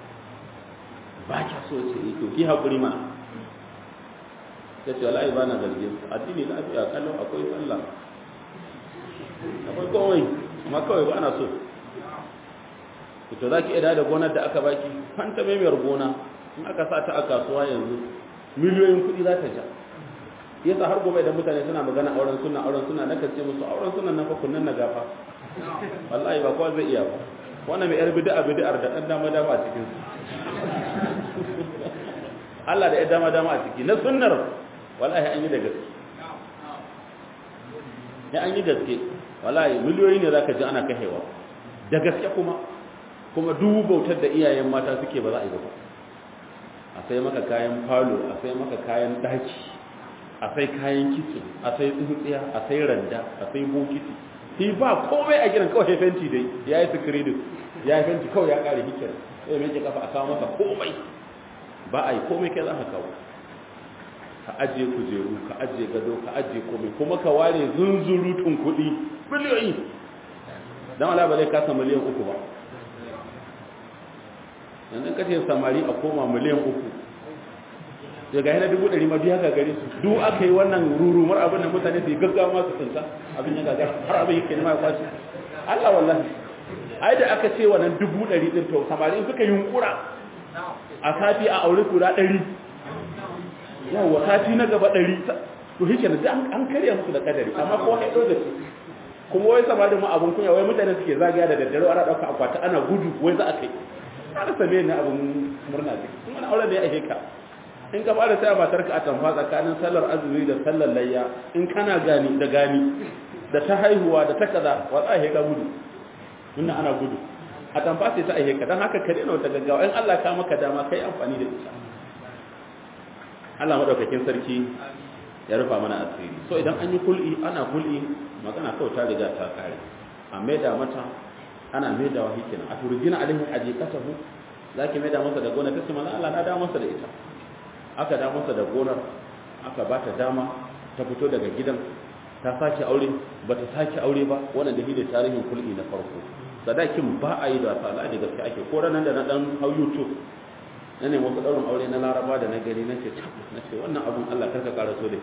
ba kya so ce eh to ki hakuri ma ta ce wallahi ba na zargin addini lafiya kallon akwai sallah akwai kowai amma kawai ba na so to za ki iya da gonar da aka baki fanta mai gona in aka sa ta a kasuwa yanzu miliyoyin kuɗi za ta ja yasa har gobe da mutane suna magana auren suna auren suna na kace musu auren suna na fa kunnan na gafa wallahi ba kowa zai iya ba wannan mai yar bid'a bid'ar da dan dama dama a cikin su Allah da ya dama dama a ciki na sunnar wallahi an yi da gaske ya an yi gaske wallahi miliyoyi ne zaka ji ana kahewa da gaske kuma kuma dubu bautar da iyayen mata suke ba za a yi ba a sai maka kayan falo a sai maka kayan daki a sai kayan kitchen a sai tsintsiya a sai randa a sai bokiti shi ba komai a gidan kawai fenti dai ya yi sikiridin ya yi fenti kawai ya kare hikir sai mai kafa a kawo masa komai ba a yi komai kai za ka kawo ka ajiye kujeru ka ajiye gado ka ajiye komai kuma ka ware zunzurutun kuɗi biliyoyi don ala ba zai kasa miliyan uku ba yanzu ka ce samari a koma miliyan uku daga yana dubu ɗari ma biya gagare su duk aka yi wannan rurumar abin da mutane su yi gaggawa masu tsinta abin ya gagara har abin yake nema ya kwace Allah wallahi ai da aka ce wannan dubu ɗari ɗin to samari in suka yunkura a sati a aure kura ɗari yawa sati na gaba ɗari to shi kenan an karya musu da kadari amma kowa ya ɗau da su kuma wai samarin ma abin kunya wai mutane suke zagaya da daddare ana ɗauka akwati ana gudu wai za a kai ana same ni abin murna ce in wani auren da ya ake ka in ka fara sai matar ka a tamfa tsakanin sallar azumi da sallar layya in kana gani da gani da ta haihuwa da ta kaza wa za a ka gudu inda ana gudu a tamfa sai ta aihe ka don haka ka daina wata gaggawa in Allah ka maka dama kai amfani da ita Allah madaukakin sarki ya rufa mana asiri so idan an yi kul'i ana kul'i magana kawai ta riga ta kare a maida mata ana maida wa hikina a turjina alaihi ajiqatahu zaki maida masa da gona tace manzo Allah na da masa da ita aka da masa da gonar aka ba ta dama ta fito daga gidan ta sake aure ba ta sake aure ba wannan da ne tarihin kul'i na farko sadakin ba a yi da wasa da gaske ake ko ranar da na dan hau youtube na ne wasu ɗaurin aure na laraba da na gani na ce na ce wannan abun allah karka ƙara so da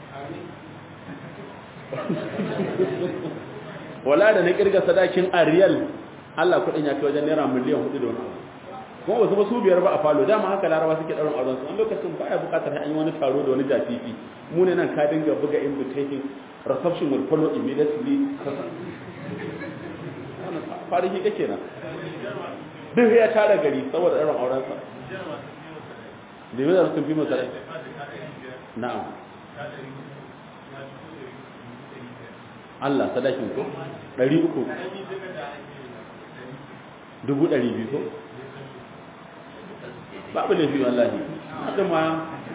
wala da na kirga sadakin a riyal allah kuɗin ya kai wajen naira miliyan hudu da wani kuma wasu ba su biyar ba a falo dama haka laraba suke ɗaurin auren su an lokacin baya buƙatar an yi wani taro da wani jafifi mu ne nan ka dinga buga invitation reception will follow immediately farihi kake nan duk ya tara gari saboda ɗaurin aurensa da yi da sun fi masarai na'am Allah sadakin ko ɗari uku dubu ɗari biyu ko babu laifi wallahi haka ma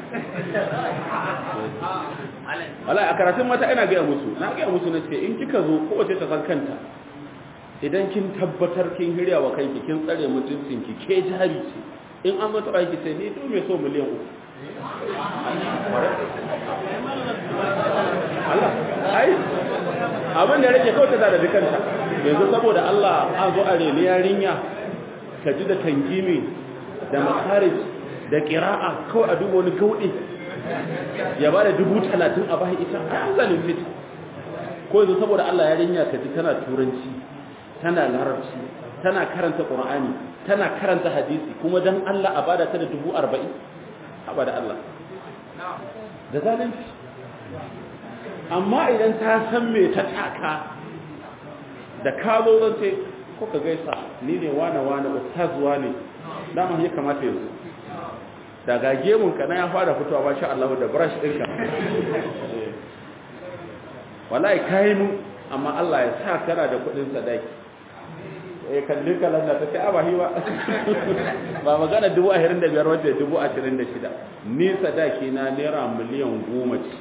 wallahi a karatun mata ina gaya musu na gaya musu na ce in kika zo kowace ta san kanta idan kin tabbatar kin hirya wa kanki kin tsare mutuncinki ke jari ce in an zo taɓa ki ce ni to me so miliyan uku Allah ai abin da rage kawai ta zara dukanta yanzu saboda Allah an zo a reni yarinya ka ji da tangimi da makarij da ƙira'a kawai a duba wani gauɗe ya ba da dubu talatin a bayan ita a zanen fit ko yanzu saboda Allah yarinya ka ji tana turanci tana larabci tana karanta ƙur'ani tana karanta hadisi kuma don Allah a bada ta da dubu arba'in haɓa da Allah da zalunci amma idan ta san me ta taka da ka zo zan ce ko ka gaisa ni ne wane wane ustaz wane dama ya kamata yanzu daga gemun ka na ya fara fitowa ba sha Allah da brush ɗinka wallahi kai mu amma Allah ya sa kana da kuɗin sadaki eh kalli kalan da take a bahi ba ba magana dubu ashirin da biyar wajen dubu ashirin da shida ni sadaki na naira miliyan goma ce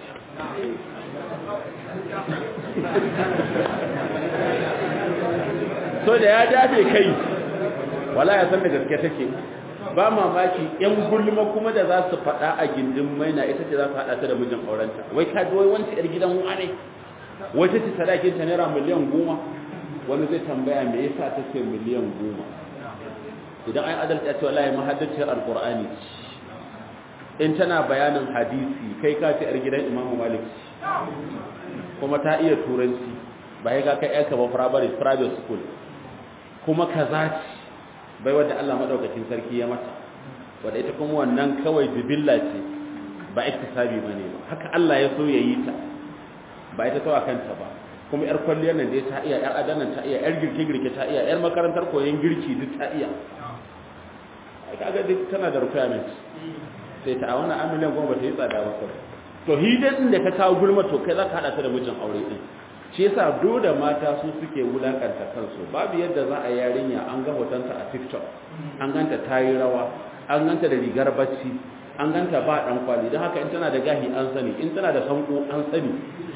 so da ya dafe kai wala ya san da gaske take ba mamaki yan gulma kuma da za su faɗa a gindin maina ita ce za su haɗa ta da mijin aurenta wai ka ji wai wancan yar gidan wane wata ce sadakin ta naira miliyan goma wani zai tambaya me yasa ta ce miliyan goma idan ai adalci ya ce wallahi mahaddacin alqur'ani in tana bayanin hadisi kai ka ce yar gidan imamu malik kuma ta iya turanci ba ya ga kai yarka ba primary private school kuma kaza ce bai wadda Allah madaukakin sarki ya mata wadda ita kuma wannan kawai bibilla ce ba iktisabi bane ba haka Allah ya so ya yi ta ba ita tawa kanta ba kuma yar kwalliyar nan dai ta iya yar adanan ta iya yar girke girke ta iya yar makarantar koyon girki duk ta iya ai kaga duk tana da requirement sai ta a wannan amiliyan goma ba ta yi tsada ba kawai to hidan da ka kawo gulma to kai za ka hada ta da mijin aure din shi yasa dole mata su suke wulakanta kansu babu yadda za a yarinya an ga hotonta a TikTok an ganta ta yi rawa an ganta da rigar bacci an ganta ba dan kwali don haka in tana da gahi an sani in tana da sanko an sani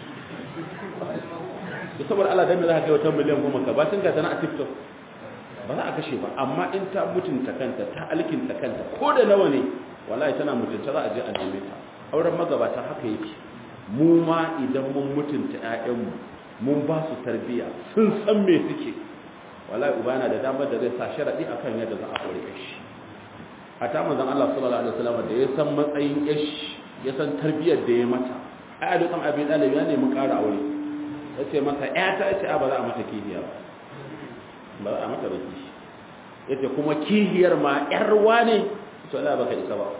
da saboda Allah dan me za ka kai wata miliyan goma ka ba tun ga tana a TikTok ba za a kashe ba amma in ta mutunta kanta ta alkinta kanta ko da nawa ne wallahi tana mutunta za a je a neme ta auren magabata haka yake mu ma idan mun mutunta ƴaƴanmu mun ba su tarbiya sun san me suke wallahi uba yana da damar da zai sa sharadi akan yadda za a aure shi hatta manzon Allah sallallahu alaihi wasallam da ya san matsayin yashi ya san tarbiyar da ya mata ai a dukkan abin dalibi ya nemi ƙara aure yace masa ƴata yace a ba za a mata kihiya ba ba za a mata ba kishi yace kuma kihiyar ma ƴar wane to Allah baka isa ba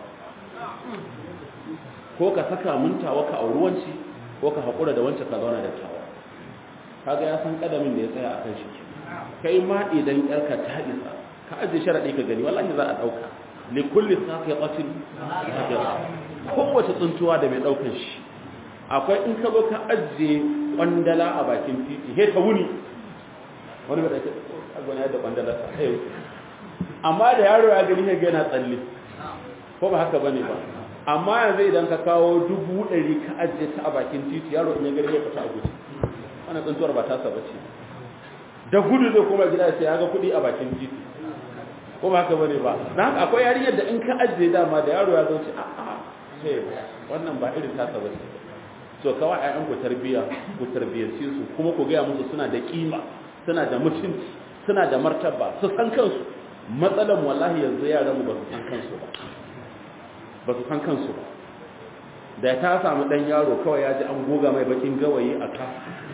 ko ka saka mintawa ka auruwanci ko ka haƙura da wancan ka zauna da tawa kaga ya san kadamin da ya tsaya akan shi kai ma idan yarka ta isa ka aje sharadi ka gani wallahi za a dauka li kulli saqiqatin kowace tsuntuwa da mai daukan shi akwai in ka zo ka aje kwandala a bakin titi he ta wuni wani bai dace agona da kwandala ta sai amma da yaro ya gani ga yana tsalle ko ba haka bane ba amma yanzu idan ka kawo dubu ɗari ka ajiye ta a bakin titi yaro in ya gari ya fita a guji wannan tsuntuwar ba tasa bace da gudu zai koma gida sai ya ga kuɗi a bakin titi ko ba haka bane ba dan haka akwai yarinyar da in ka ajiye dama da yaro ya zo ce a a sai wannan ba irin tasa ba ce so kawai ƴaƴan ku tarbiya ku tarbiyyace su kuma ku gaya musu suna da kima suna da mutunci suna da martaba su san kansu matsalan wallahi yanzu yaran mu ba su san kansu ba ba su san kansu ba da ta samu dan yaro kawai ya ji an goga mai bakin gawayi a ka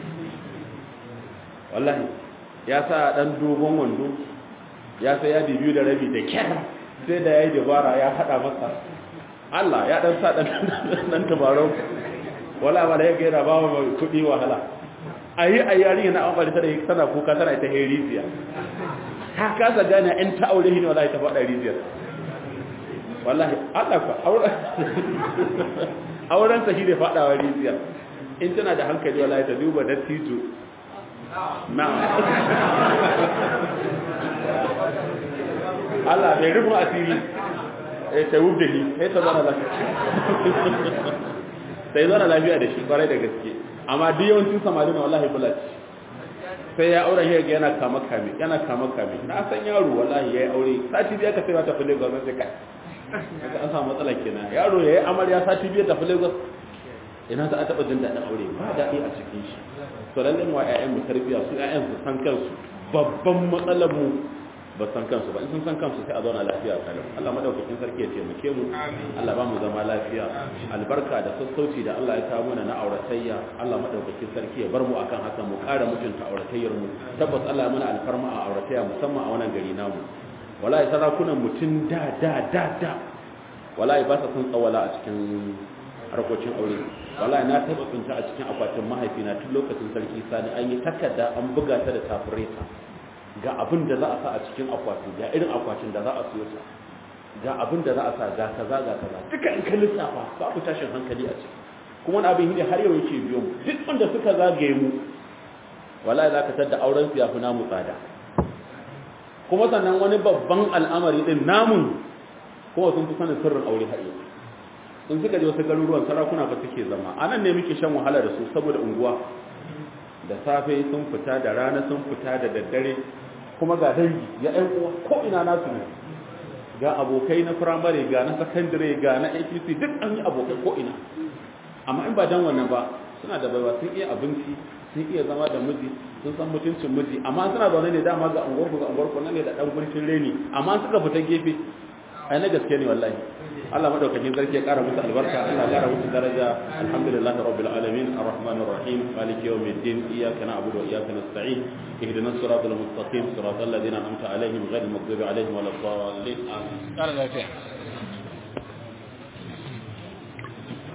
wallahi ya sa dan dogon wando ya sai ya biyu da rabi da kyar sai da yayi dabara ya hada masa Allah ya dan sa dan dan tabarau wala wala ya gaira ba mu kudi wahala ayi ayi yarinya na amfani ta da tana kuka tana ita heriziya ta kasa gane in ta aure shi ne wallahi ta faɗa riziyar wallahi Allah fa auren auren sa shi ne faɗawa riziyar in tana da hankali wallahi ta duba dattijo na Allah bai rufin asiri eh ta wubda ni sai ta zana lafiya sai zana lafiya da shi kwarai da gaske amma duk yawancin samari na wallahi bulat sai ya aure shi yana kama kame yana kama kame na san yaro wallahi yayi aure sati biya ka sai ta fule Lagos sai kai kaga an samu matsala kenan yaro yayi amarya sati biya ta fule Lagos ina za a taba jin daɗin aure ba daɗi a cikin shi to lalle mu ƴaƴan mu tarbiya su ƴaƴan su san kansu babban matsalar mu ba san kansu ba in sun san kansu sai a zauna lafiya kalau Allah madaukakin sarki ya taimake mu Allah ba mu zama lafiya albarka da sassauci da Allah ya kawo mana na auratayya Allah madaukakin sarki ya bar mu akan haka mu ƙara mutunta auratayyar mu tabbas Allah ya mana alfarma a auratayya musamman a wannan gari namu wallahi sarakunan mutun da da da da wallahi ba sa son tsawala a cikin harkokin aure wallahi na taba tsinta a cikin akwatin mahaifina tun lokacin sarki sani an yi takarda an buga ta da tafureta ga abin da za a sa a cikin akwatin ga irin akwatin da za a siyo ta ga abin da za a sa ga kaza ga kaza duka in ka lissafa babu tashin hankali a ciki kuma wani abin ne har yau yake biyo mu duk wanda suka zagaye mu wallahi za ka tadda auren su ya fi namu tsada kuma sannan wani babban al'amari din namun kuma sun fi sanin sirrin aure har yau in suka je wasu garuruwan sarakuna ba suke zama anan ne muke shan wahala da su saboda unguwa da safe sun fita da rana sun fita da daddare kuma ga dangi ya ɗan uwa ko ina nasu ne ga abokai na firamare ga na sakandare ga na apc duk an yi abokai ko ina amma in ba dan wannan ba suna da baiwa sun iya abinci sun iya zama da miji sun san mutuncin miji amma suna zaune ne dama ga unguwar ga unguwar ku ne da dan gurfin reni amma suka fita gefe ai na gaske ne wallahi Allah madaukakin sarki ya kara musu albarka Allah ya kara musu daraja alhamdulillahi rabbil alamin arrahmanir rahim maliki yawmiddin iyyaka na'budu wa iyyaka nasta'in ihdinas siratal mustaqim siratal ladzina an'amta alaihim ghayril maghdubi alaihim waladdallin amin